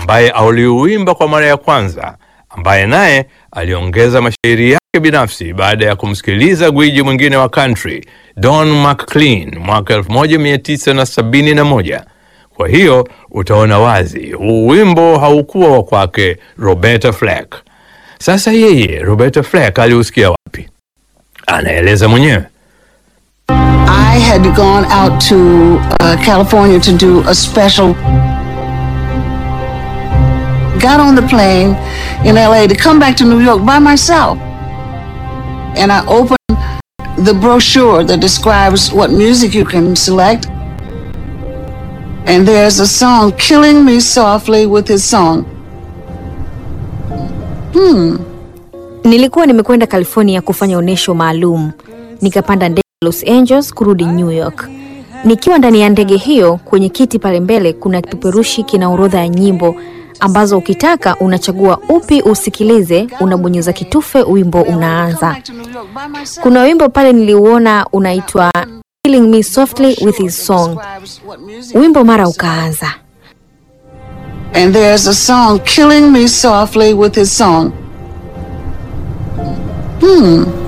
ambaye aliuimba kwa mara ya kwanza, ambaye naye aliongeza mashairi yake binafsi baada ya kumsikiliza gwiji mwingine wa country Don McLean mwaka 1971. Kwa hiyo utaona wazi huu wimbo haukuwa wa kwake Roberta Flack. Sasa yeye Roberta Flack aliusikia wapi? Anaeleza mwenyewe. I had gone out to uh, California to do a special. Got on the plane in LA to come back to New York by myself. And I opened the brochure that describes what music you can select. And there's a song, Killing Me Softly with his song. Nilikuwa nimekwenda California kufanya onyesho maalum, nikapanda ndege Los Angeles kurudi New York. Nikiwa ndani ya ndege hiyo, kwenye kiti pale mbele kuna kipeperushi kina orodha ya nyimbo ambazo ukitaka unachagua upi usikilize, unabonyeza kitufe, wimbo unaanza. Kuna wimbo pale niliuona unaitwa Killing Me Softly with His Song. Wimbo mara ukaanza. And there's a song, Killing Me Softly with His Song. Hmm.